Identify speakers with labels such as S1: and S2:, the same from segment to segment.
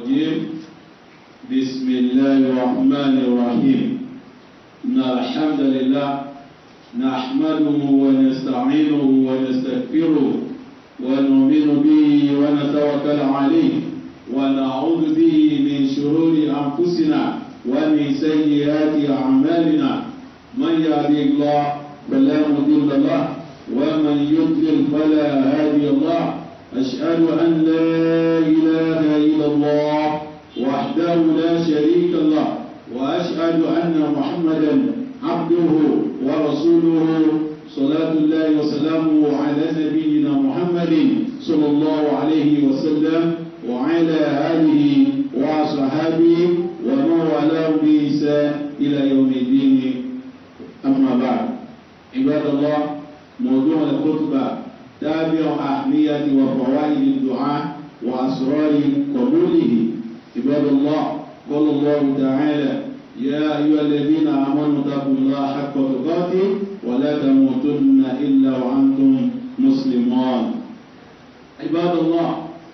S1: الرجيم بسم الله الرحمن الرحيم إن الحمد لله نحمده ونستعينه ونستغفره ونؤمن به ونتوكل عليه ونعوذ به من شرور أنفسنا ومن سيئات أعمالنا من يهدي الله فلا مضل له ومن يضلل فلا هادي الله أشهد أن لا إله إلا الله وحده لا شريك له وأشهد أن محمدا عبده ورسوله صلاة الله وسلامه على نبينا محمد صلى الله عليه وسلم وعلى آله وصحابه ومن والاه بإحسان إلى يوم الدين أما بعد عباد الله موضوع الخطبة تابع أهمية وفوائد الدعاء وأسرار قبوله عباد الله قال الله تعالى يا أيها الذين آمنوا اتقوا الله حق تقاته ولا تموتن إلا وأنتم مسلمون عباد الله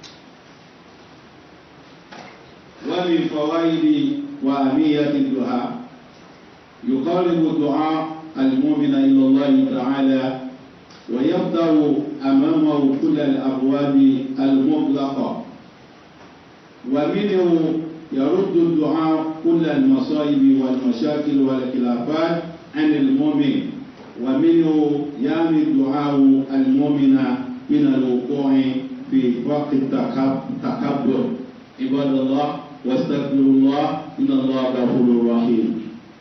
S1: ومن فوائد وأهمية الدعاء يقارب الدعاء المؤمن إلى الله تعالى ويفتح أمامه كل الأبواب المغلقة ومنه يرد الدعاء كل المصائب والمشاكل والخلافات عن المؤمن ومنه يامي الدعاء المؤمن من الوقوع في وقت التكبر عباد الله واستغفروا الله إن الله غفور رحيم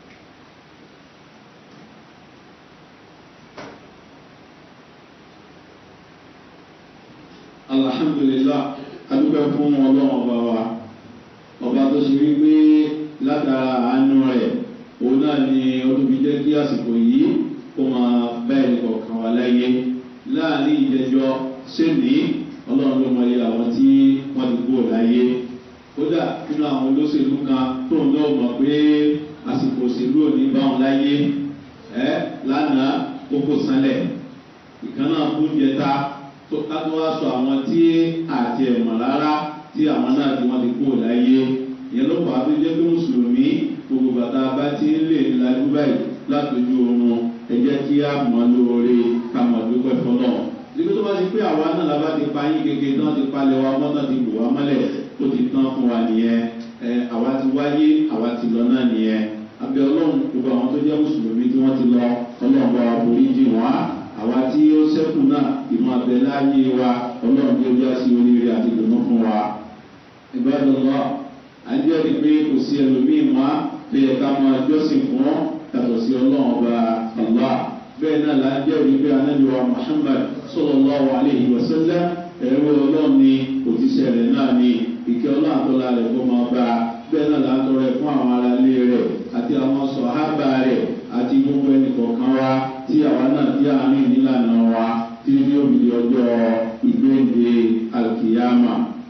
S1: alhamdulilah adúpẹ́ fún ọlọ́run ọba wa ọba tó ṣe wípé látara àánú rẹ̀ òun náà ni ọdún fi jẹ́ kí àsìkò yìí kó máa bẹ́ẹ̀ ní kọ̀ọ̀kan wà láyé láàrin ìjẹjọ́ sẹ́ni ọlọ́run ló mọ̀lẹ́ àwọn tí wọ́n ti kúrò láyé kódà nínú àwọn olóṣèlú kan tó ń lọ́ọ̀ mọ̀ pé àsìkò òṣèlú ò ní bá wọn láyé ẹ lánàá kókó sanlẹ̀ ìkànnà kún jẹta tó kátó wá sọ àwọn tí àti ẹ̀mọ̀ rárá tí àwọn náà tí wọ́n ti kú láyé ìyẹn ló fàá tó jẹ́ pé mùsùlùmí gbogbo bàtà bá ti ń lè lajú báyìí látòjú oorun ẹ jẹ́ kí á mọ̀ lóore ká mọ̀ dúpẹ́ fọlọ́ níbi tó bá ti pé àwa náà la bá ti pa yín kéke tán ti palẹ̀ wa mọ́ tán ti bò wá mọ́lẹ̀ ó ti tán fún wa nìyẹn ẹ àwa ti wáyé àwa ti lọ náà nìyẹn abẹ́ ọlọ́run gbogbo àwọn tó jẹ́ mùsùlùmí tí wọ́n ti lọ ọlọ́run bá wa borí jì wọ́n á àwa tí ó sẹ́kù náà ìmọ̀ abẹ láàyè wa ọlọ́run tí ó já sí oríire àti ìdùnnú fún wa. ìbádọ́lọ́ àjẹ́rìí pé kò sí ẹlòmíì mọ́ tó yẹ ká máa jọ́sìn fún yàtọ̀ sí ọlọ́run ọba ọ̀lá. bẹ́ẹ̀ náà là ń jẹ́rìí pé anábìwá muhammad sọlọ́láhu aleyhi wa sẹ́lẹ̀ ẹ̀rọ ọlọ́run ni òtíṣẹ́ rẹ̀ náà ni ìkẹ́ ọlọ́run àtọ́lá rẹ̀ kó máa bá bẹ́ẹ̀ náà là ń tọrẹ fún àwọn aráalé rẹ̀ àti àwọn sọ̀hábà rẹ̀ àti gbogbo ẹnì kọ̀ọ̀kan wa tí àwa náà tí a ní nílànà wa tí ní òbí ọjọ́ ìgbéǹde alkiyama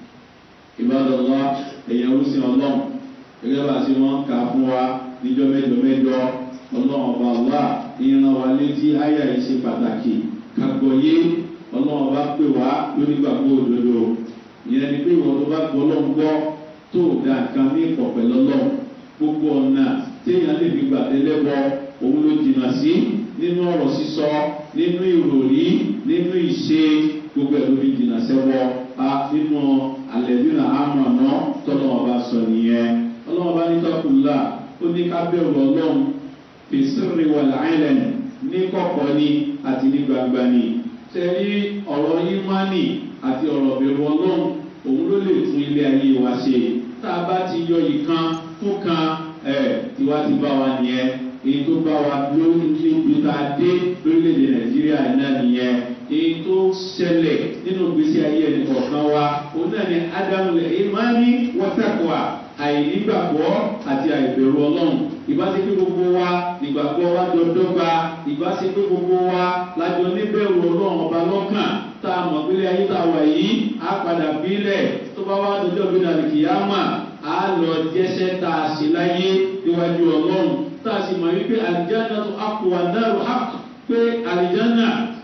S1: ìbádọ́lá ẹ̀yẹ orúsìn ọlọ́run gẹ́gẹ́ bá ti wọ́n kà fún wa níjọ́ mẹ́jọ mẹ́jọ ọlọ́run ọba ọlá ìran wa létí àyà yìí ṣe pàtàkì kàgbọ́yé ọlọ́run ọba pè wá lórí gbàgbọ́ òdodo ìyẹn ni pé ìwọ tó bá gbọ́ ọlọ́run gbọ́ tó dá nǹkan ní ìpọ̀pẹ́ lọ́lọ́run gbogbo ọ̀nà téèyàn lè fi gbàdélẹ́bọ òun ló jìnnà sí nínú ọ̀rọ̀ sísọ nínú ìròrí nínú ìṣe gbogbo ẹ̀rọ fi jìnnà sẹ́wọ́ a nínú àlẹ́dínà àmọ̀nà tọ́lọ́ ọba sọ nìyẹn ọlọ́wọ́ bá ní tọ́kùnlá ó ní ká bẹ̀rù ọlọ́run fèsìrì wà láìlẹ̀n ní kọ̀kọ́ ni àti ní gbangba ni sẹ́rí ọ̀rọ̀ ìmánì àti ọ̀rọ̀ bẹ̀rù ọlọ́run òun ló lè tún ilé ayé wa ṣe tá a bá ti yọ ìkan fún kan ẹ̀ tiwa ti bá wa nìyẹn èyí tó bá wa lórí níbi tá a dé lórílẹ̀‐èdè nàìjíríà náà nìyẹn èyí tó ṣẹlẹ̀ nínú gbèsè ayé ẹni kọ̀ọ̀kan wa òun náà ni ádámù lẹ̀ ìmánì wọ́tàkùwà àìnígbàgbọ́ àti àìbẹ̀rù ọlọ́run ìbáṣe pé gbogbo wa nígbàgbọ́ wa dọ́dọ́gba ìbáṣe pé gbogbo wa lájọ níbẹ̀rù ọlọ́run ọba lọ́kàn tá a mọ̀ pélé ayé tá a wà yìí á padà bílẹ̀ tó bá wá dọjọ́ bí dàlùkìyàmà á lọ jẹ́sẹ́ tá a ṣe láyé níwájú ọlọ́run tá a sì mọ̀ wípé àlìjáná tó àpò àdárò hàk pé àlìjáná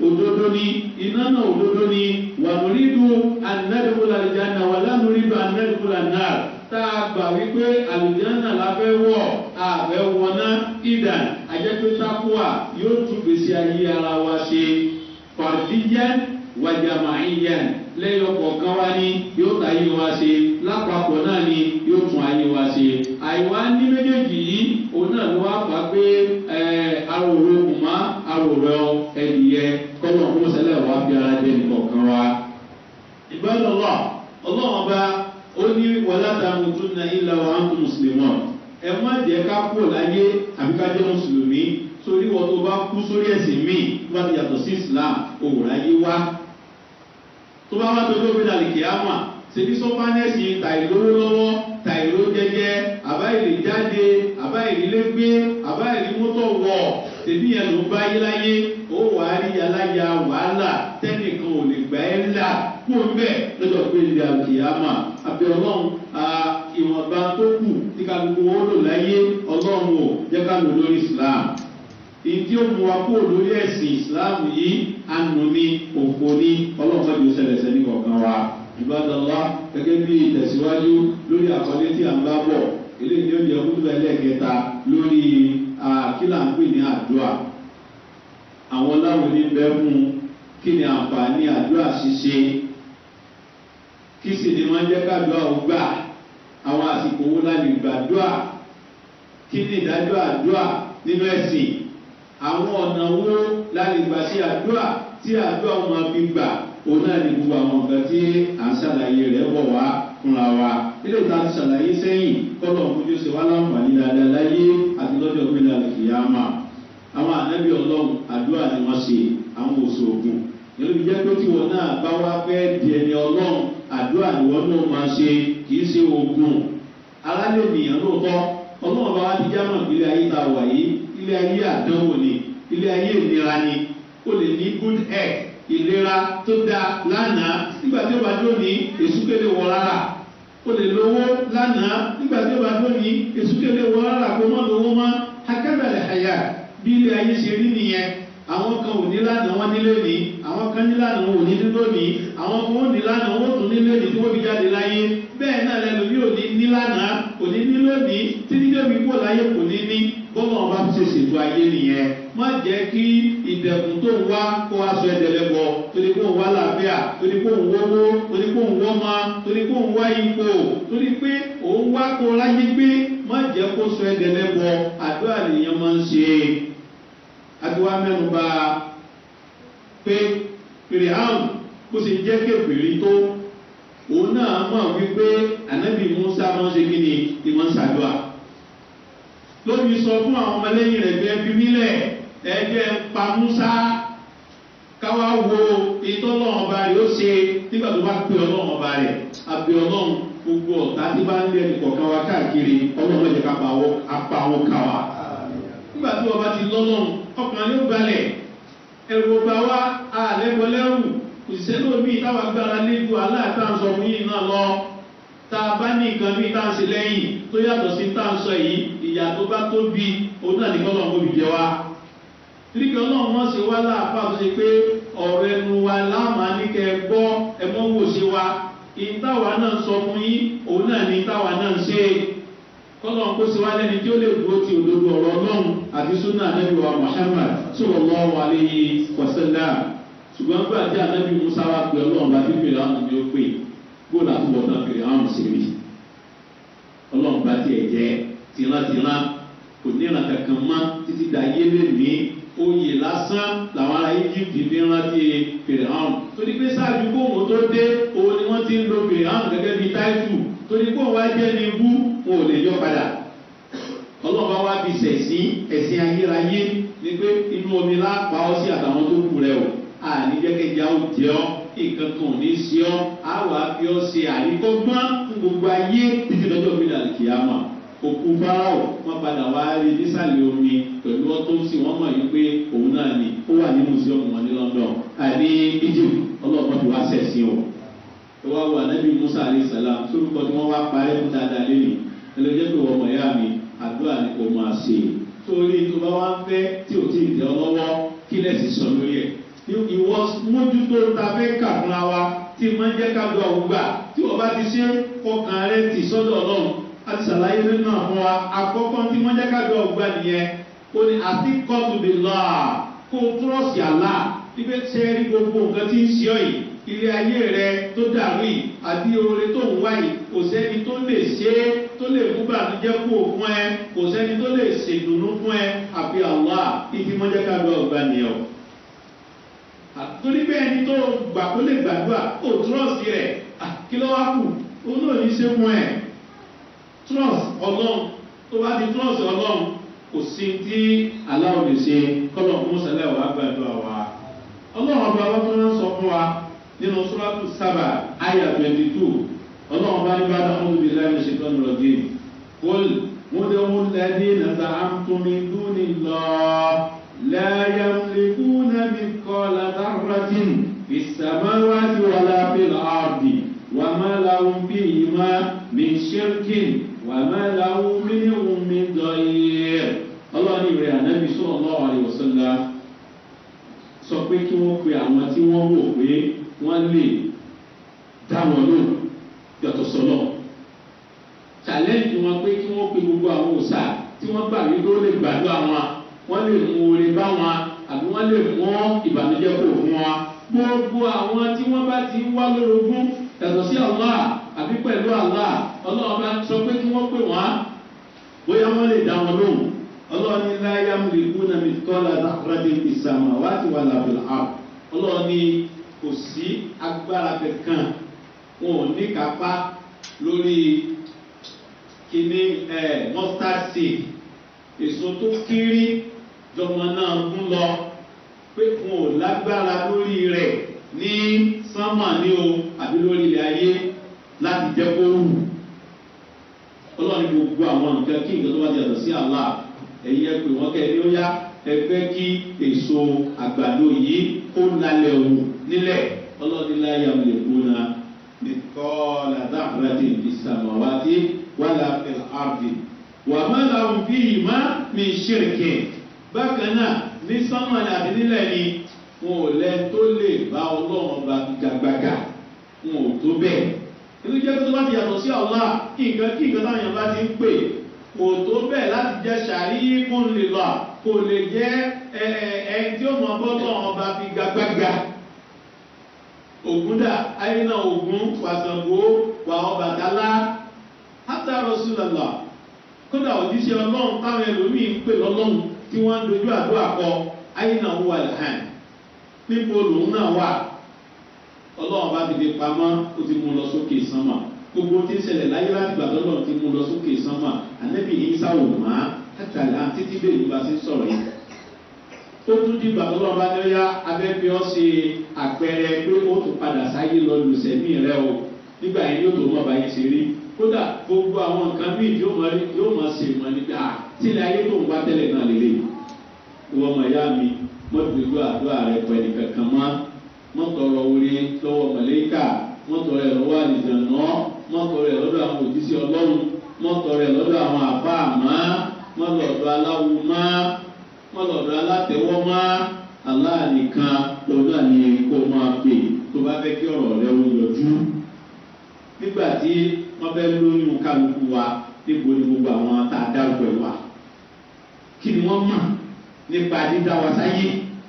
S1: òdodo ni iná náà òdodo ni wà lórídù anádìkúlà àlìjáná wà lánàrídù anádìkúlà náà tá a gbà wípé àlìjáná la fẹ́ wọ̀ àfẹ́ wọná ìdàn àjẹpẹ́ tákùwà yóò tún gbèsè ayé ara wa ṣe fàdíyàn wàjàmáyàn lẹ́yìn ọ̀kọ̀ọ̀kan wá ní yóò ta ayé wa ṣe lápapọ̀ náà ni yóò tún ayé wa ṣe àìwá ní méjèèjì yìí òun náà ló wá fà pé aròrò kùmá aròrò ẹ̀dìyẹ kọ́lọ̀ kó sẹ́lẹ̀ wá fi ara jẹ nìkọ̀ọ̀kan wa. ìgbàlọ́lọ́ ọlọ́run ọba ó ní wàlátàmù tún náà ilẹ̀ wa ń tún mùsùlùmọ́ ẹ má jẹ́ ká kú láyé àbí ká jẹ́ mùsùlùmí sórí wọn tó bá kú sórí ẹ̀sìn míì tó bá ti yàtọ̀ sí islam òwúrọ̀ ayé wá tó bá wá dojú omi dàlí kìámà ṣèbí sọfánẹ́sì tàìlówó lọ́wọ́ tàìló jẹjẹ àbáyìlì jáde àbáyìlì lẹ́gbé àbáyìlì mọ́tò wọ̀ ṣèbí yẹn ló bá yé láyé ó wà á rí aláya wàhálà tẹ́nìkan ò lè gbà ẹ́ ńlá kó ń bẹ̀ lọ́jọ́ pé ilé àkìámà àbí ọlọ́run ìwọ̀nba tó kù tí kálukú wọn lò láyé ọlọ́run ò jẹ́ ká lò lórí islam ìdí ó mú wa kó lórí ẹ̀sìn islam yìí ànú ni òfò ni ọlọ́run mọ́jú sẹlẹ̀sẹ̀ ní kọ̀ọ̀kan wa ìbádọ́lá gẹ́gẹ́ bí ìtẹ̀síwájú lórí àkọlé tí a ń bá bọ̀ eléyìí ni ó jẹ́ kúndùn ẹlẹ́ẹ̀kẹta lórí kílà ń pè ní àdúrà àwọn láwọn ní bẹ́ fún kí ni àǹfààní àdúrà ṣíṣe kí sì ni wọ́n jẹ́ kádùá ó gbà àwọn àsìkò wo la lè gbàdúrà kí ni ìdájọ́ àdúrà nínú ẹ̀sìn àwọn ọ̀nà wo la lè gbà sí àdúrà tí àdúrà wọn máa fi gbà òun náà ní gbogbo àwọn nǹkan tí à ń ṣàlàyé rẹ̀ bọ̀ wá fúnra wa ilé ìta ti ṣàlàyé sẹ́yìn kọ́lọ̀ fojú ṣe wá láǹfààní dáadáa láyé àti lọ́jọ́ pé ní àlùfíàmà àwọn ànábì ọlọ́run àdúrà ni wọ́n ṣe àwọn òṣòògùn ìlú fi jẹ́ pé tí wọn náà bá wá fẹ́ di ẹni ọlọ́run àdúrà ni wọ́n náà máa ṣe kì í ṣe oògùn alálẹ̀ ènìyàn lóòótọ́ ọlọ́run bá wá ti jámọ̀ ilé ayé ta wà yìí ilé ayé àdánwò ni ilé ayé ìnira ni ó lè ní good health ìlera tó dáa lánàá nígbà tí ó bá dúró ní èsúkèlè wọ rárá ó lè lówó lánàá nígbà tí ó bá dúró ní èsúkèlè wọ rárá kó má lówó má akẹ́bẹ̀rẹ̀ àyà bí ilé ayé ṣe rí nìyẹn àwọn kan ò ní lánàá wọn nílé ní àwọn kan ní lánàá wọn ò ní nílò ní àwọn kan ò ní lánàá wọn ò tún nílé ní tí wọ́n fi jáde láyé bẹ́ẹ̀ náà lẹ́nu bí ò ní ní lánàá kò ní nílò ní títí débi kó láyé kò ní ní bọ́lá ọba ṣe ṣètò ayé nìyẹn má jẹ́ kí ìdẹ̀kùn tó ń wá kó wá sọ ẹ̀dẹ̀lẹ́bọ̀ torí kó ń wá làbíà torí kó ń wọ́wọ́ torí kó ń wọ́mọ torí kó ń wá ipò torí pé òun wá kó láyé gbé má jẹ́ kó sọ ẹ̀dẹ̀lẹ́bọ̀ àdúrà nìyẹn máa ń ṣe àdúrà mẹ́nuba pé pèrè àrùn kó sì jẹ́ kébìrì tó òun náà mọ̀ wípé ànábì musa máa ń ṣe kí ni ìmọ̀ ń ṣàdúrà lórí sọ fún àwọn ọmọlẹ́yìn rẹ̀ gbẹ́ bí nílẹ̀ ẹgbẹ́ pa musa káwá wo ìtọ́lọ́wọ́n ọba rẹ̀ ó ṣe nígbà tó bá pè ọlọ́wọ́n ọba rẹ̀ àbí ọlọ́run gbogbo ọ̀tá tí bá ń lé ẹnì kọ̀ọ̀kan wa káàkiri ọlọ́run ẹ̀jẹ̀ ká apá wọn ká wa. nígbà tí wọ́n bá ti lọ́lọ́run ọkàn yóò balẹ̀ ẹ̀rù ọba wa àlẹ́bọ lẹ́rù òṣìṣẹ́ lómi táwa gbára léjú aláàtàǹsọ fún yìí náà lọ tá a bá ní nǹkan bí tá à ń ṣe lẹ́yìn tó yàtọ̀ sí tá à ń sọ yìí ìyá tó bá tóbi òun náà nìkan lọ́wọ́ òbí jẹ wa. Tíríkì ọlọ́run wọ́n ṣe wá láàpá tó ṣe pé ọ̀rọ̀ ẹnu wa láàmà ní kẹ gbọ́ ẹmọ́ wò ṣe wa. Ìtawà náà sọ fún yín, òun náà ní ìtawà náà ṣe. Kọ́lọ̀ kó ṣe wá lẹ́ni tí ó lè dúró ti òdodo ọ̀rọ̀ ọlọ́run àti súnà ànábì wa Muhammad sallallahu alayhi wa sallam. Ṣùgbọ́n gbà tí ànábì Musa wá pé ọlọ́run bá fi fèrè àwọn ìjọ pé gbọ́dọ̀ àtúbọ̀ tán fèrè àwọn ìṣèlú. Ọlọ́run bá tiẹ̀ jẹ́ tìrántìrán kò ní ìran kankan mọ́ títí da yé lè ní oyè lásán làwọn ará egypt fi rántí fèrèhàn torí pé sáájú kóhùn tó dé òun ni wọ́n ti ń lo fèrèhàn gẹ́gẹ́ bí táìtù torí kóhùn wá jẹ́ ní ibú wọn ò lè yọ padà ọlọ́ba wa fi sẹ̀sìn ẹ̀sìn ayérayé ni pé inú omi lápá ọ sí àtàwọn tó kù rẹ o àníjẹ́kẹ́jà ó jẹ́ ọ́ nǹkan kan ò ní sí ọ́ á wà á fi ọ́ ṣe àríkọ́gbọ́n fún gbogbo ayé títí lọ́jọ́ mi dàlí kìámà òkú fáráò wọn padà wá rí nísàlẹ̀ omi pẹ̀lú ọtọ́sí wọn mọ̀ yìí pé òun náà ni ó wà ní museum wọn ní london àní egypt ọlọ́pàá ti wá sẹ̀sìn o ẹ wá wo anabi musa alayhi salam sórúkọ tí wọ́n wá parẹ́ fún dáadáa lẹ́yìn ẹlẹ́jẹ́ pé wọ́n mọ̀ yá mi àdúrà ni kò máa ṣe torí tó bá wá ń fẹ́ tí ò tí ì tẹ́ ọ lọ́wọ́ kí lẹ́sìn sọ lórí ẹ̀ mójútó ta fẹ́ kà fúnra wa tí máa ń jẹ́ ká lọ àwùgbà tí wọ́n bá ti ṣe kọkàn rẹ tì sọ́dọ̀ ọlọ́run a ti ṣàlàyé nínú náà fún wa àkọ́kọ́ tí máa ń jẹ́ ká lọ àwùgbà nìyẹn ó ní àti kọ́tù bí lọ́à kó túrọ̀sì àlá ibi tí ẹ rí gbogbo nǹkan tí ń ṣe ọ yìí ilé ayé rẹ tó dàrú yìí àbí oore tó ń wá yìí kò sẹ́ni tó lè ṣe é tó lè mú bànújẹ́ kú fún ẹ kò sẹ́ni tó lè ṣèdùnnú fún ẹ àfi àwa ìdí mọ́jẹ́ ká lọ ọgbà nìyẹn o. torí bẹ́ẹ̀ ni tó gbà kó lè gbàdúrà ó trọ́ọ̀sì rẹ̀ kí ló wá kù ó náà ní ṣe fún ẹ. trọ́ọ̀sì ọlọ́run tó bá ti trọ́ọ̀sì ọlọ́run kò sí tí aláwọ̀ lè ṣe kọ́lọ̀ fún sẹ́lẹ̀ wàá gbàdúrà wa. ọlọ́run ọba wa tó ń sọ fún wa nínú sọ́látù sábà àyà twenty two ọlọ́run bá ní bá dáhùn níbi láì ṣe tọ́nu lọ́dí kól múdẹ́wó lẹ́dí nàta àmtúmí dúni lọ láyà lẹ́kú nàbí kọ́ látàrọ́tìn ìsàmáwájú wàlápẹ̀lá àbí wà má láwùn bí ìmá mi ṣírkìn wà má láwùn mílíọ̀nù mi dọ̀yẹ̀ ọlọ́run ìrẹ̀ ànábì sọ̀rọ̀ lọ́wọ́ àríwọ̀sọ́lá sọ pé kí wọ́n pe àwọn tí wọ́n wò pé wọ́n lè dá wọn lò yàtọ̀ sọ́lọ̀ challenge wọn pé kí wọ́n pe gbogbo àwọn òòsà tí wọ́n gbà wí ló lè gbàdúrà wọn wọ́n lè mú oore bá wọn àbí wọ́n lè mú ìbànújẹ́ kò fún wọn gbogbo àwọn tí wọ́n bá ti wá lórogún yàtọ̀ sí allah àbí pẹ̀lú allah ọlọ́run bá sọ pé kí wọ́n pè wọ́n bóyá wọ́n lè dá wọn lóhùn ọlọ́run ní láyà múlẹ̀kú náà mi kọ́lá dákúrádé ìsàmà wá ti wà lábẹ́lá àp ọlọ́run ní kò sí agbára kankan wọn ò ní kápá lórí kíní ẹ mustard seed èso tó kéré jọmọ náà ń lọ pé wọn ò lágbára lórí rẹ ní sánmà ní o àbí lórí ilẹ̀ ayé láti jẹ́ kó wù ọlọ́run gbogbo àwọn nǹkan kí nǹkan tó bá yàtọ̀ sí àlá ẹ̀yin ẹ pè wọ́n kẹ́ ẹ ní ó yá ẹ fẹ́ kí èso àgbàdo yìí kó lálẹ́ wù nílẹ̀ ọlọ́run láyà lè kó na nìkọ́ọ̀lá dáhùrẹ́tì ìsàmọ̀wátì wàlá ẹ̀láàbì wà má làwọn bí ìmá mi ṣèrìkì bákan náà ní sánmọ̀nì àti nílẹ̀ ni wọn ò lẹ́ tó lè bá ọlọ́run ọba gbàgbàgà wọn ò tó bẹ́ẹ̀ inú jẹ́ tó bá ti yàtọ̀ sí ọ̀la kí nǹkan kí nǹkan táwọn èèyàn bá ti ń pè kò tó bẹ́ẹ̀ láti jẹ́ sàrí fún lè lọ kò lè jẹ́ ẹ ẹ tí ó mọ bọ́tọ̀ ọba fi gbàgbàgà ògúndà àyínà ògún wàsàngó wà ọbàtálá hátà rọṣùlọlọ kódà òjíṣẹ ọlọrun táwọn ẹlòmíì ń pè lọlọrun tí wọn ń dojú àdúrà kọ àyínà wà lẹ́hàn níbo lòun náà wà ọlọ́run bá ti fi pamọ́ ó ti mú lọ sókè sánmà gbogbo tí ń ṣẹlẹ̀ láyé láti gbà lọ́lọ́run ti mú lọ sókè sánmà ànẹ́bí yìí sáwò má kàkàlà títí bẹ́ẹ̀ ló bá ti sọ̀rọ̀ yìí ó tún di ìgbà tọ́lọ́ bá ní ó yá abẹ́bí ọ́ ṣe àpẹẹrẹ pé ó tún padà sáyé lọ lu sẹ́mi rẹ o nígbà yẹn yóò tó mọ̀ báyìí ṣe rí kódà gbogbo àwọn nǹkan míì yóò mọ̀ yóò mọ̀ ṣe mọ̀ níbi à tílẹ̀ ayé tó ń wá tẹ́lẹ̀ náà lélẹ̀ ìwọ ọmọ ìyá mi mọ́tòdúgbò àdúrà rẹ pẹ̀lú kankan mọ́ mọ́tọ̀rọ̀ orí lọ́wọ́ mọ̀lẹ́kà mọ́tọ̀rọ̀ ẹ̀ lọ́wọ́ àlìjànà mọ́tọ̀rọ̀ ẹ̀ lọ́dọ̀ àwọn òjísé ọlọ́run mọ́tọ̀rọ̀ ẹ̀ lọ́dọ̀ àwọn àbá àmọ́ mọ́lọ̀dọ̀ aláwo mọ́ mọ́lọ̀dọ̀ alátẹ̀wọ́ mọ́ aláàníkan lọ́dọ̀ àní kó máa pè tó bá fẹ́ kí ọ̀rọ̀ rẹ ó yọjú nígbà tí wọ́n fẹ́ lóyún kálukú wa níbo ni gbogbo àwọn tá a dárúkọ ẹ̀ wà kí ni wọ́n mọ̀ nípa dídá wa sáyé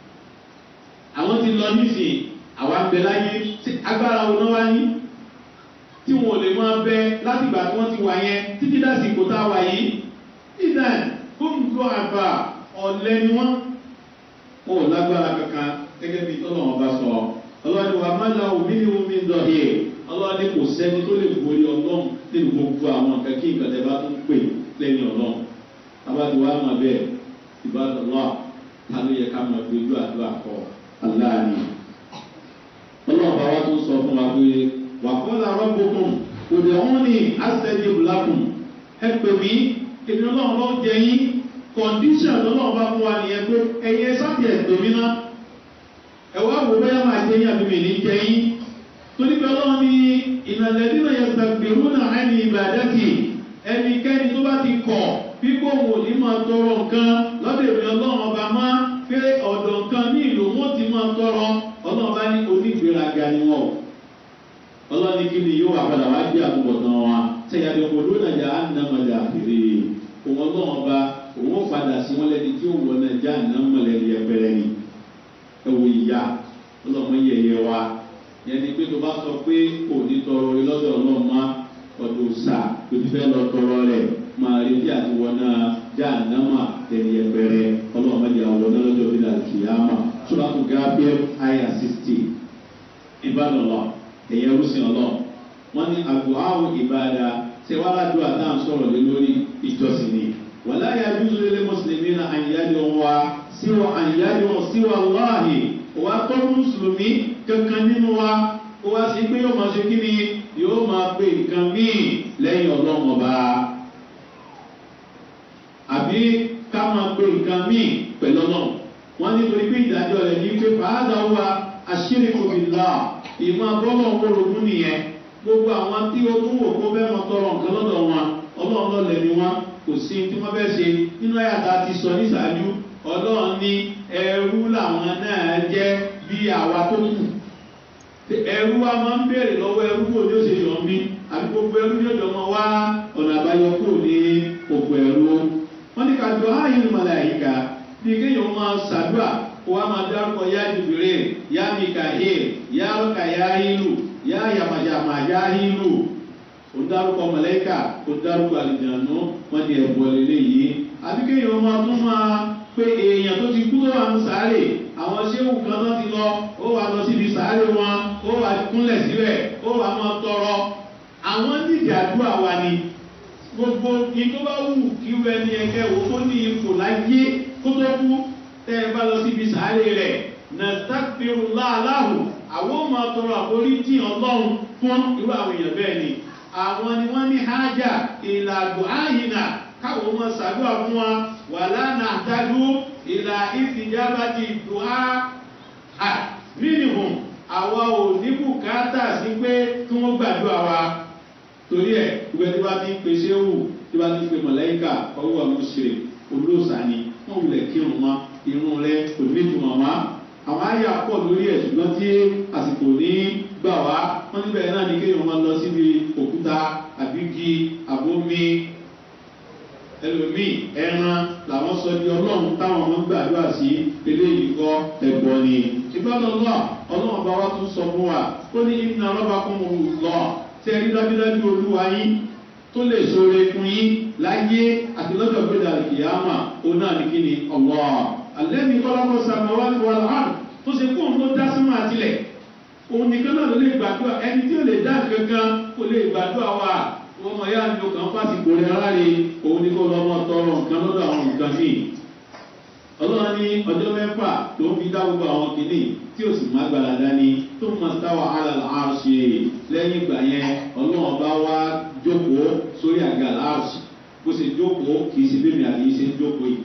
S1: àwọn ti lọ nísìnyí àwa ń bẹ láyé agbára wo náà wá ní tí wọn ò lè máa bẹ láti ìgbà tí wọn ti wà yẹn títí dásìkò tá a wà yìí ìdá gómìnà àgbà ọ̀lẹ́ ni wọ́n wọn ò lágbára kankan gẹ́gẹ́ bí tọ́lọ̀ wọn bá sọ ọlọ́ni wa má la omi ní omi ń dọ̀hì ọlọ́ni kò sẹ́ni tó lè borí ọlọ́run nínú gbogbo àwọn nǹkan kí nǹkan tẹ́ bá tún pè lẹ́yìn ọlọ́run abájú wa máa bẹ́ẹ̀ ìbáraẹ̀ lọ́wọ́ ta ló yẹ ká máa gbójú àdúrà kọ́ aláàánú ọlọ́run bá wa tó sọ fún wa pé wà kọ́ la rọ́gbọ́kùn òde ọ̀hún ni àṣẹjì bùlákùn ẹ pè mí èmi ọlọ́run ló jẹ yín kọ̀ǹdíṣàn lọ́lọ́run bá fún wa nìyẹn pé ẹ̀yin ẹ sábì ẹ̀ pè mí ná ẹ wá wò bẹ́ẹ̀ máa jẹ yín àbí mi ní jẹ yín torí pé ọlọ́run ní ìnàlẹ́bí náà yẹ gbàgbérú náà ẹni ìbàdàkì ẹnikẹ́ni tó bá ti kọ̀ pípọ̀ wò ní máa tọrọ nǹkan lọ́dọ̀ èmi ọlọ́run ọba máa pé ọ̀dọ̀ nǹkan ní ìlú wọn ti máa tọrọ ọlọ́run bá ní onígbéraga ni wọn ọlọ́run ní kí ni yóò wà padà wá gbé àtúbọ̀tán wa sẹ́yàdé kò lónà jà á nà mọ̀jà fèrè òun ọlọ́run bá òun ó padà sí wọn lẹ́ni tí ó wọ náà já nà mọ̀lẹ́ni ẹgbẹ̀rẹ̀ ni ẹ wò ìyá ọlọ́run yẹ̀yẹ wa yẹn ni pé tó bá sọ pé òní tọrọ lọ́dọ̀ ọlọ́run má ọdún sà tó ti fẹ́ lọ tọrọ rẹ̀ máa retí àti wọn náà já nà mà tẹ̀lé ẹgbẹ̀rẹ̀ ọlọ́run má jẹ́ àwọn náà lọ́jọ́ bí làkìyàmà sọ́dọ̀tù gábíẹ́ àyà sixty ìbálòlọ́ ẹ̀yẹ rúṣin ọlọ́ wọ́n ní àgọ́ àwọn ìbáda ṣé wàá ládùúgbò àtàn sọ̀rọ̀ lé lórí ìjọsìn ni wàlá yà júzù lé mùsùlùmí náà àyíyáde wọn wá síwọ àyíyáde wọn síwọ aláàhì wàá tọ́ mùsùlùmí kankan nínú wa ó wá sí pé yóò máa ṣe kí ni yóò máa pe nǹkan míì lẹ́yìn ọlọ́run ọba àbí ká máa pe nǹkan míì pẹ̀lú ọlọ́run wọ́n nítorí pé ìdájọ́ rẹ̀ ní pé fàádà wa àṣírí kòmìnira ìmọ̀ bọ́lọ̀ wọ́rọ̀gún nìyẹn gbogbo àwọn tí ó tún wò kó bẹ́ẹ̀ wọn tọrọ nǹkan lọ́dọ̀ wọn ọlọ́run lọ́lẹ̀ ni wọn kò sí tí wọ́n bẹ́ẹ̀ ṣe nínú àyàtà ti sọ níṣáájú ọlọ́run ní ẹrú làwọn náà jẹ́ bí àwa tó kù ẹrú wa máa ń béèrè lọ́wọ́ ẹrú kò ní òṣèlú ọ̀mí àbí gbogbo ẹrú ní ọjọ́ wọn wá ọ̀nà àbáyọ kò ní òkú ẹrú wọ́n ní ká jọ áyù mọ̀láyìíká bí kéèyàn máa ṣàdúrà kó wá máa dárúkọ yá jùbìrè yá mikael yá ọkà yá ìlú yá yàmàyàmà yá ìlú ó dárúkọ mọ̀lẹ́kà ó dárúkọ àlìjànú wọ́n ní ẹ̀bùn ọ̀lẹ́lẹ́ yìí àbí kéèyàn máa tún máa pé èèyàn tó ti kú tó wà ń sáré àwọn ṣéwù kan tó ti lọ ó wà lọ síbi sáré wọn ó wà kúnlẹ̀ síbẹ̀ ó wà máa tọrọ àwọn nídìí àdúrà wa ni gbogbo ní tó bá wù kí wọ́n ẹni ẹgbẹ́ wo tó ní ipò láyé kó tó kú tẹ́ ẹ bá lọ síbi sáré rẹ̀ nàtàkìrù láàláhù àwọn ọmọ tọrọ àforíjì ọlọ́run fún irú àwọn èèyàn bẹ́ẹ̀ ni àwọn ni wọ́n ní hájà ìlàgbọ̀ áyìnà káwọn ọmọ sàdúrà fún wa wà lánà àdájú ìlà ìfìjábàtì dùhá à mínìmùm àwa ò ní bùkátà sí pé kí wọ́n gbàdúrà wa torí ẹ̀ ìwé tí wọ́n ti ń pèsè wù tí wọ́n ti ń pè mọ̀lẹ́kà ọwọ́ àwọn òṣèré olóòsà ni wọ́n wulẹ̀ kírun wọn irun rẹ kò ní ìtumọ̀ wá àwọn àyà pọ̀ lórí ẹ̀ ṣùgbọ́n tí àsìkò ní gbà wá wọ́n níbẹ̀ náà ní kéèyàn máa lọ síbi òkúta àbígi àbómi ẹlòmíì ẹran làwọn sọ di ọlọ́run táwọn ọmọ gbàdúrà sí eléyìí kọ́ ẹ̀gbọ́n ni ìgbọ́dọ̀ lọ ọlọ́run bá wá tún sọ fún wa ó ní iná rọ́bà kún un lọ tí ẹ rí dájúdájú olúwa yín tó lè sóore fún yín láyé àti lọ́jọ́ gbéra ìyáàmà òun náà ní kíni ọ̀wọ́ alẹ́ mi kọ́lá kó sàmọ́ wá ní wàhálà hàn tó ṣe kó òun ló dá sínú àtìlẹ̀ òun nìkan náà ló lè gbàdúrà ẹni tí ó lè dá kankan kó lè gbàdúrà wa wọ́n mọ̀ yá ni o kàn fásitì rẹ̀ aláre òun ni kó lọ́mọ tọrọ nǹkan lọ́dọ̀ àwọn nǹkan míì ọlọ́run ní ọjọ́ mẹ́fà tó ń fi dá gbogbo àwọn kìíní tí ó sì má gbára dání tó ń máa táwa àlàlà àrùsì lẹ́yìn ìgbà yẹn ọlọ́run bá wá jókòó sórí àga àrùsì bó ṣe jókòó kì í ṣe bẹ́ẹ̀ àti ṣe ń jókòó yìí.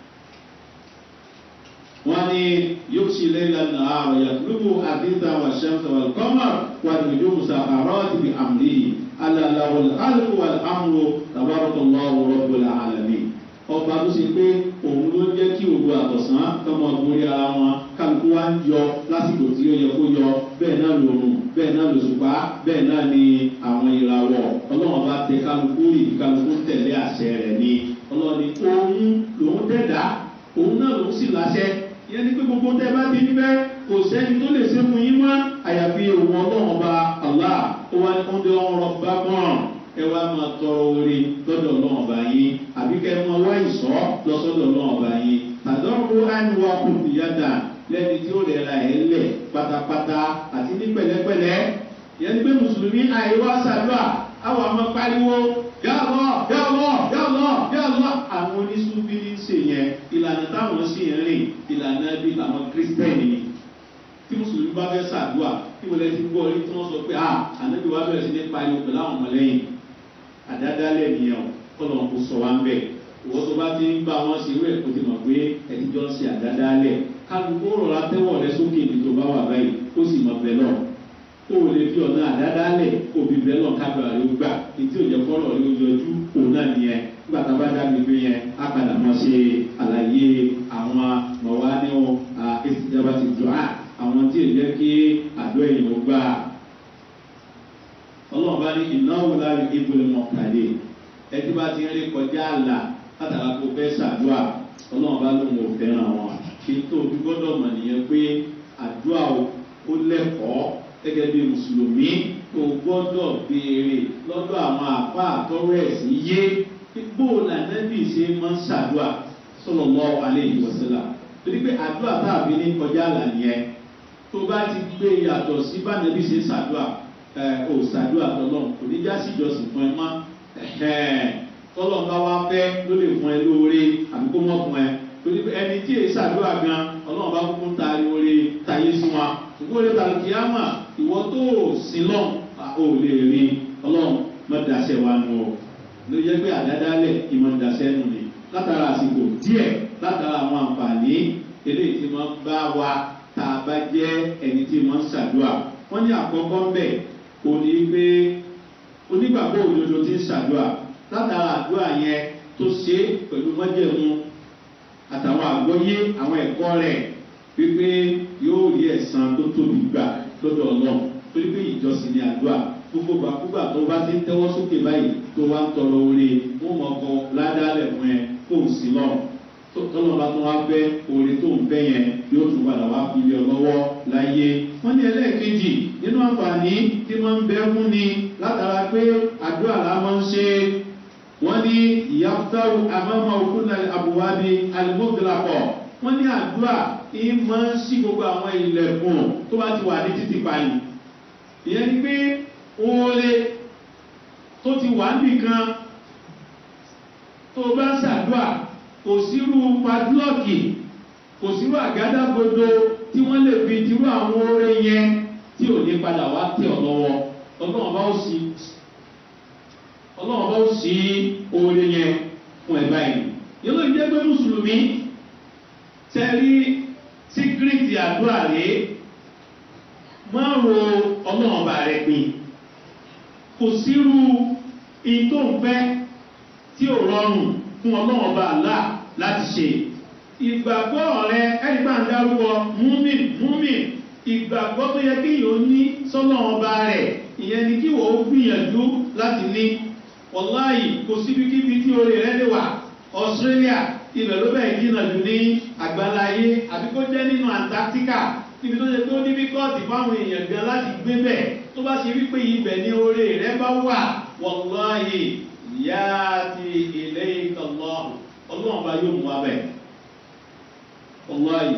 S1: wọ́n ní yóò ṣe lẹ́yìn lánà àrùn yàtúlùbù àdìsá wà ṣẹ́ńsà wà kọ́mà wà lójú musa àrọ́ ti fi àmì alàlàwọ̀ alùpùpù wà lámúrò tàbárọ̀tọ̀ lọ́wọ́ rọ́bùlà àlàmì ọba tó ṣe pé òun ló ń jẹ́ kí òru àtọ̀sán tọmọ gorí ara wọn kálukú wá ń yọ lásìkò tí ó yẹ kó yọ bẹ́ẹ̀ náà lòrùn bẹ́ẹ̀ náà lòṣùpá bẹ́ẹ̀ náà ni àwọn ìràwọ̀ ọlọ́run bá tẹ kálukú rì kálukú tẹ̀lé àṣẹ rẹ̀ ni ọlọ́run ni òun lòun dẹ̀dá òun náà lòun sì láṣẹ ìyẹn ni pé gbogbo tẹ bá ti níbẹ̀ kò sẹ́ni tó lè ṣe fún yín mọ́ àyàfi òun ọlọ́run ọba allah ó wá ní kó ń dé ọrọ̀ bá gbọ́n ẹ wá máa tọrọ orí lọ́dọ̀ ọlọ́run ọba yín àbí kẹ́ ẹ máa wá ìsọ́ lọ́sọ́dọ̀ ọlọ́run ọba yín tàdọ́rù àníwá kùtù yàtà lẹ́ni tí ó rẹ̀ ra ẹ̀ lẹ̀ pátápátá àti ní pẹ̀lẹ́pẹ̀lẹ́ yẹn ni pé mùsùlùmí àìwá sàdúrà àwọn àmọ́ pariwo yàlọ́ yàlọ́ yàlọ́ yàlọ́ àwọn oníṣúbí ní ṣe yẹn ìlànà táwọn sì ń rìn ìlànà bí àwọn kírísítẹ́nì ni tí mùsùlùmí bá fẹ́ sàdúrà tí wọ́n lè ti gbọ́ orí tí wọ́n sọ pé ah ànábì wa bẹ̀rẹ̀ sí ní pariwo pẹ̀lú àwọn ọmọlẹ́yìn àdádálẹ̀ nìyẹn o kọ́lọ̀ ń kó sọ wá ń bẹ̀ ìwọ́n tó bá ti ń bá wọn ṣe wẹ̀ kó ti mọ̀ pé ẹ̀tijọ́ ń ṣe àdádálẹ̀ kálukú rọra tẹ́wọ̀ rẹ sókè ibi tó bá wà báyìí ó sì mọ̀ bẹ́ẹ̀ lọ ó lè fi ọ̀nà àdádálẹ̀ òbí bẹ́ẹ̀ lọ kábàá rẹ ó gbà ètí òjẹ́ kọ́lọ̀ rẹ ó yọjú òun náà nìyẹn nígbà tá a bá dábìí pé yẹn á padà mọ́ ṣe àlàyé àwọn mọ̀wá ní ẹtí bá ti ń rí kọjá àlà látara kó fẹ́ ṣàdúrà ọlọ́run bá lóun ò fẹ́ràn wọn kí n tó ojú gbọ́dọ̀ mọ̀ nìyẹn pé àdúrà ó lẹ́kọ̀ọ́ gẹ́gẹ́ bí mùsùlùmí tó gbọ́dọ̀ béèrè lọ́dọ̀ àwọn àpá àtọ́rọ̀ ẹ̀sìn yé gbó lànàbì ṣe máa ń ṣàdúrà sọ̀rọ̀ lọ́ alẹ́ ìwọ̀sílà torí pé àdúrà tàbí ní kọjá àlà nìyẹn tó bá ti gbé yàtọ̀ sí bánàbì ṣe ṣàdúrà ò ṣàdúrà tọ́lọ́ kò ní já sí ìjọsìn fún ẹ mọ́ tọ́lọ̀ bá wá fẹ́ ló lè fún ẹ lóore àbí kó mọ̀ fún ẹ torí pé ẹni tí èyí ṣàdúrà gan ọlọ́run bá kúkú ń taari oore tayé sí wa ṣùgbọ́n oore tàbí kíámà ìwọ tó sin lọ́n ò lè rí ọlọ́run mọ́ daṣẹ́ wa nù ọ́ ló yẹ pé àdádálẹ̀ ìmọ̀ daṣẹ́ nù ni látara àsìkò díẹ̀ látara àwọn àǹfààní eléyìí tí wọ́n bá wa tá a bá jẹ́ ẹni tí wọ́n ń ṣàdúrà wọ́n ní àkọ́kọ́ ń bẹ̀ òní pé onígbàgbọ́ òdodo ti ń ṣàdúrà látara àdúrà yẹn tó ṣe pẹ̀lú mọ́jẹ̀mú àtàwọn àgbọ́yé àwọn ẹ̀kọ́ rẹ̀ wípé yóò rí ẹ̀sán tó tóbi gbà lọ́dọ̀ ọlọ́run torí pé ìjọsìn ni àdúrà gbogbo gbàkúgbà tó bá ti ń tẹ́wọ́ sókè báyìí tó wá ń tọrọ oore wọ́n mọ̀ ọkọ ládàálẹ̀ fún ẹ kó o sí lọ́rùn tọ́lọ́ bá tún wá fẹ́ oore tó ń fẹ́ yẹn yóò tún padà wá fi lé ọ lọ́wọ́ láyé. wọ́n ní ẹlẹ́ẹ̀kejì nínú àǹfààní tí wọ́n ń bẹ́ fún ni látara pé àdúrà la máa ń ṣe wọ́n ní ìyàtọ̀rù àmọ́mọ́ òkúnlẹ̀ àbúwábi alimọ́gbìlápọ̀ wọ́n ní àdúrà ìmọ̀ sí gbogbo àwọn ilẹ̀kùn tó bá ti wà ní títì pààyàn ìyẹn ni pé oore tó ti wà nìkan tó bá ń ṣàdúrà kò sírú padlọ́ọ̀kì kò sírú àgádágodo tí wọ́n lè fi tirú àwọn oore yẹn tí ò ní padà wá tẹ̀ ọ́ lọ́wọ́ ọlọ́run bá ó sì ọlọ́run bá ó sí oore yẹn fún ẹ̀ báyìí yóò lè jẹ́ pé mùsùlùmí tẹ́rí síkírìtì àdúrà rèé máa ro ọlọ́run bá rẹ̀ pin kò sírú ìtò ń fẹ́ tí ò rọrùn fún ọlọ́run bá là láti ṣe ìgbàgbọ́ rẹ ẹni bá ń dárúkọ múmin múmin ìgbàgbọ́ tó yẹ kí yóò ní sọ́lọ́run bá rẹ̀ ìyẹn ni kí wọ́n gbìyànjú láti ní wọ́láyì kò síbikíbi tí orí rẹ̀ lè wà australia ibẹ̀ ló bẹ̀rẹ̀ jìnnà jù ní àgbáláyé àbí kó jẹ́ nínú antarctica níbi tó ṣe pé ó ní bíkọ́ọ̀tì fáwọn èèyàn gan láti gbé bẹ̀ tó bá ṣe wípé ibẹ̀ ní orí rẹ̀ bá wà wọ́láyì ìyá ti ilé ìkọlọ́ ọlọ́run bá yóò mú wa bẹ̀ wọ́láyì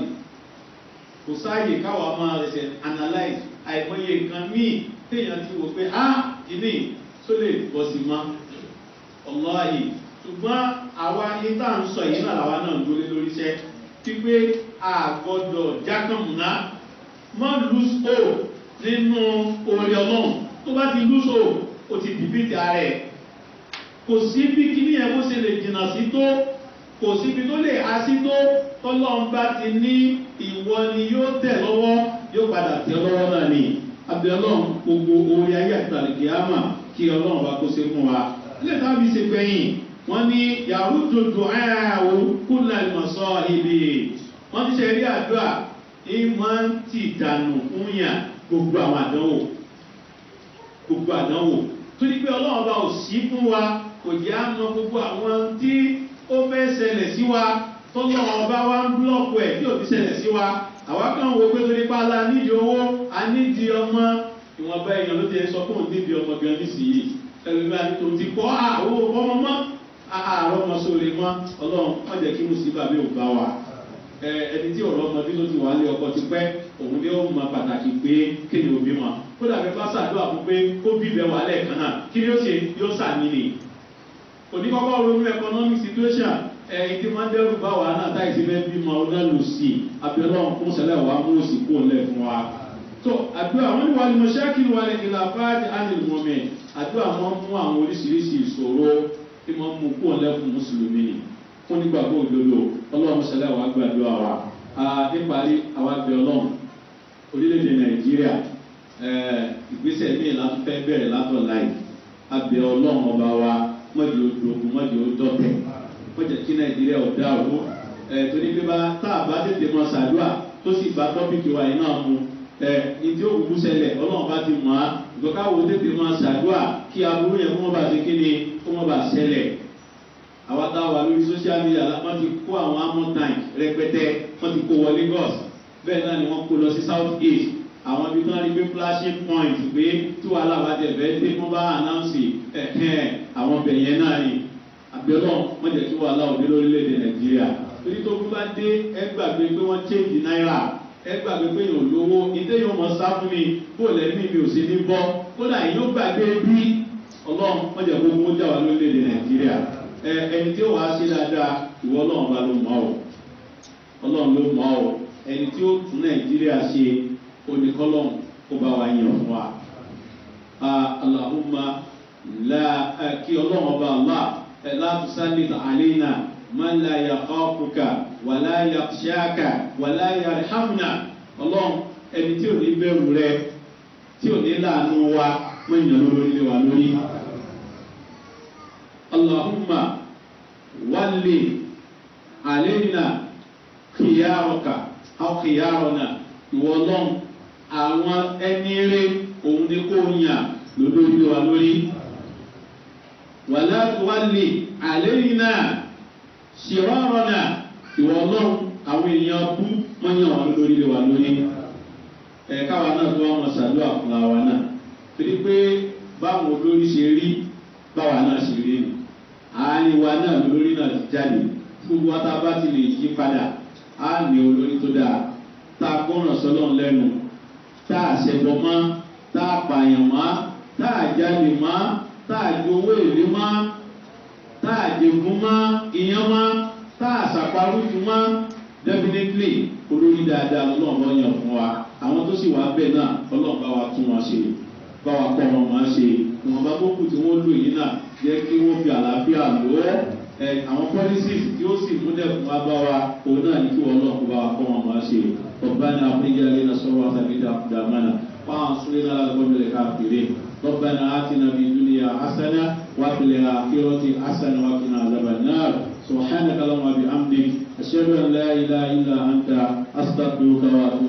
S1: kò sáàyè káwa máa ṣe analyze àìmọye nǹkan míì téèyàn ti wò pé ah kìíní tó lè bọ́ sí mọ́ ọlọ́àyè ṣùgbọ́n àwa ní tá à ń sọ yìí náà làwa náà ń dúró lórí iṣẹ́ wípé a gbọ́dọ̀ jákàmùná má lose hope nínú orí ọlọ́run tó bá ti lose hope ó ti dìbìtì ara ẹ̀ kò sí bí kíní ẹ̀ bó ṣe lè jìnnà sí tó kò síbi tó lè há sí tó tọ́lọ́run bá ti ní ìwọ ni yóò tẹ̀ lọ́wọ́ yóò padà tẹ̀ lọ́wọ́ náà ni abiyọlọ́run gbogbo orí ayé àtàlẹ̀kì àmà kí ọlọ́run bá kó se fún wa ilé tábí se gbẹ̀yìn wọ́n ní yàrá dòdò ayáwó kúnlẹ̀ ìmọ̀sọ́ ibi wọ́n ti ṣe rí àdúrà ìmọ̀ ti dànù fún yàn gbogbo àwọn àdánwò gbogbo àdánwò torí pé ọlọ́run bá ò sí fún wa kò jẹ́ àmọ́ gbogbo àwọn tí ó fẹ́ ṣẹlẹ̀ sí wa tọ́lọ́run bá wá ń búlọ̀kù ẹ̀ tí ò fi ṣẹlẹ̀ sí wa àwa kan wo pé torí pa la nídìí owó a nídìí ọmọ ìwọ̀nba èèyàn ló ti sọ fún òun nídìí ọmọ gan nísìnyí ẹlòmíràn tó ti kọ́ àwọn ọmọ mọ́ àárọ̀ ọmọ sóore mọ́ ọlọ́run wọ́n jẹ́ kí mùsùlùmí àbí òun bá wa ẹni tí ọ̀rọ̀ ọmọdé tó ti wà lé ọkọ ti pẹ́ òun ni ó mọ pàtàkì pé kí ni òbí mọ̀ kó dàbí bá ṣàdúrà fún pé ó bí ibẹ̀ wà lẹ́ẹ̀kan náà kí ni ó ṣe yóò ṣàní ni òní kọ́kọ́ ronú economic situation ẹ̀yìn tí wọ́n dẹ́rù bá wà náà táyì sí fẹ́ bímọ ọdún lù sí abẹ́lọ́run fún sẹ́lẹ̀ wà mú òsì kó lẹ̀ fún wa. tó àdúrà wọn ni wà ní mọ̀ṣákìlì wà ní ìlà fáájì ánìlì mọ́mẹ́ àdúrà wọn mú àwọn oríṣiríṣi ìṣòro tí wọ́n mú kó lẹ̀ fún mùsùlùmí ni fún nígbàgbọ́ òdodo ọlọ́run sẹ́lẹ̀ wà gbàdúrà wa. níparí àwa bẹ ọlọ́run orílẹ̀-èdè nàìjíríà ìgbésẹ̀ míì láti fẹ́ bẹ̀rẹ̀ látọ̀ láì abẹ ọlọ́run ọba wa mọ́jì odògùn mọ́jì odọ́tẹ̀ mọ́jì kí nàìjíríà ò dá owó ẹ̀ torí pé bá tá a bá tètè mọ sàdúà tó sì bá tọ́pìkì wa yìí náà mu ẹ̀ ìdí òkùnkùn sẹlẹ̀ ọlọ́run bá ti mọ̀ á ìgbọ́káwo tètè mọ sàdúà kí aburú yẹn kó mọ́ bá ti kí ni kó kó má bàa ṣẹlẹ̀ àwa tá a wà lórí social media wọ́n ti kó àwọn amọ̀ tank rẹpẹtẹ wọ́n ti kó wọ lagos bẹ́ẹ̀ náà ni wọ́n kó lọ sí south east àwọn ibi tí wọ́n rí pé flashing point pé tí wàhálà bá jẹ bẹ́ẹ̀ dé wọ́n bá announce ẹ̀hẹ́n àwọn ọbẹ̀ yẹn náà ni àbẹ̀lọ́ wọ́n jẹ́ kí wàhálà òde lórílẹ̀‐èdè nàìjíríà torí tó kún bá dé ẹ gbàgbé pé wọ́n change náírà ẹ gbàgbé pé yòó lówó ìdé yóò mọ̀ sá fún mi bó lẹ́mí mi ò sí ní bọ́ kódà yóò gbàgbé bí ọlọ́run wọ́n jẹ́ kó mú jà wá lórílẹ̀‐èdè nàìjíríà ẹ ẹni tí ó wàá ṣe dáadáa ìwọ ọlọ́run bá ló mọ̀ ọ́ ọlọ́run ló mọ̀ ọ́ ẹni tí ó tún nàìjíríà ṣe oníkọ́lọ́n kó bá wa yàn fún wa. Allahumma la kí ọlọ́run ọba Allah láti sálẹ̀ àlẹ́nà máa ń la yàkọ́ ọ̀kùnkà wà láyà ṣáàkà wà láyà hàmùnà ọlọ́run ẹni tí ò ní bẹ̀rù rẹ tí ò ní láàánú wa mọ̀ ìyàn lórí lé wa lórí. Allahumma wálé àlẹ́nà kìyàrọ̀kà àwọn kìyàrọ̀nà ìwọ ọlọ́run àwọn ẹni rẹ òun ni kò yàn lórí wa lórí wàlá wálé àlẹ́yìn náà ṣìrọ́rọ̀ náà ìwọ ọlọ́run àwọn èèyàn bú mọ́yàn wà lórí lé wa lórí ẹ̀ka wa náà tó wọ́n ṣàdúrà fún wa náà torí pé báwọn olórí ṣe rí báwa náà ṣe rí ni àárín wa náà lórí náà ti jáde gbogbo wa tá a bá ti lè yí padà á ní olórí tó dáa tá a gbọ́ràn sọ́lọ́n lẹ́nu tá a ṣẹ̀bọ̀ mọ́ tá a pààyàn mọ́ tá a jáde mọ́ tá a ju owó èlé mọ́ tá a jẹ̀gún mọ́ ìyẹn mọ́ tá a ṣàparùtù mọ́ definitely olórí dáadáa ọlọ́run yàn fún wa àwọn tó sì wá bẹ́ẹ̀ náà ọlọ́run bá wa tún wọn ṣe bá wa kọ́ wọn máa ṣe ìwọ̀n bá gbókù tí wọ́n lò yìí náà jẹ́ kí wọ́n fi àlàáfíà lò ó àwọn policies tí ó sì múlẹ̀ fún wa bá wa òun náà ní kí wọ́n lọ́kùn bá wa kọ́ wọn máa ṣe ọ̀gbani àfíríkà lẹ́nà sọ́wọ́ àtàkìtà dàmánà fáwọn súnlẹ̀ náà lọ́gbọ́n káfíìrì ربنا آتنا في الدنيا حسنة وفي الآخرة حسنة وقنا عذاب النار سبحانك اللهم وبحمدك أشهد أن لا إله إلا أنت أستغفرك وأتوب